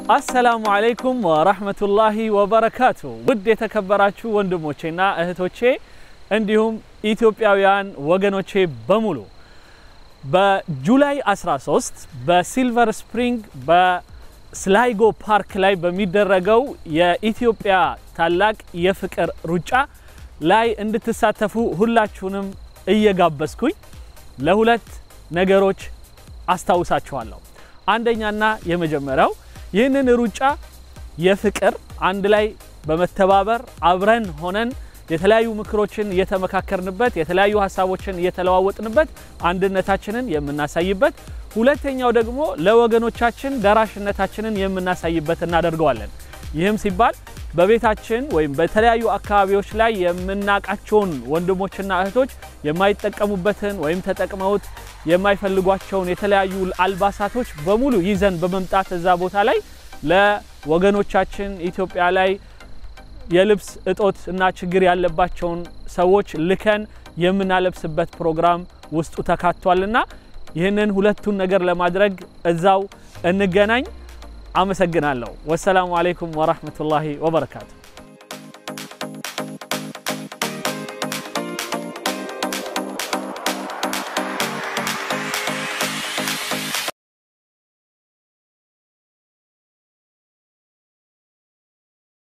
አሰላሙ አለይኩም ወራህመቱላሂ ወበረካቱ። ውድ የተከበራችሁ ወንድሞቼና እህቶቼ እንዲሁም ኢትዮጵያውያን ወገኖቼ በሙሉ በጁላይ 13 በሲልቨር ስፕሪንግ በስላይጎ ፓርክ ላይ በሚደረገው የኢትዮጵያ ታላቅ የፍቅር ሩጫ ላይ እንድትሳተፉ ሁላችሁንም እየጋበዝኩኝ ለሁለት ነገሮች አስታውሳችኋለሁ። አንደኛና የመጀመሪያው ይህንን ሩጫ የፍቅር አንድ ላይ በመተባበር አብረን ሆነን የተለያዩ ምክሮችን እየተመካከርንበት የተለያዩ ሀሳቦችን እየተለዋወጥንበት አንድነታችንን የምናሳይበት፣ ሁለተኛው ደግሞ ለወገኖቻችን ደራሽነታችንን የምናሳይበት እናደርገዋለን። ይህም ሲባል በቤታችን ወይም በተለያዩ አካባቢዎች ላይ የምናውቃቸውን ወንድሞችና እህቶች የማይጠቀሙበትን ወይም ተጠቅመውት የማይፈልጓቸውን የተለያዩ አልባሳቶች በሙሉ ይዘን በመምጣት እዛ ቦታ ላይ ለወገኖቻችን ኢትዮጵያ ላይ የልብስ እጦት እና ችግር ያለባቸውን ሰዎች ልከን የምናለብስበት ፕሮግራም ውስጡ ተካቷልና ይህንን ሁለቱን ነገር ለማድረግ እዛው እንገናኝ። አመሰግናለሁ። ወሰላሙ አለይኩም ወራህመቱላሂ ወበረካቱ።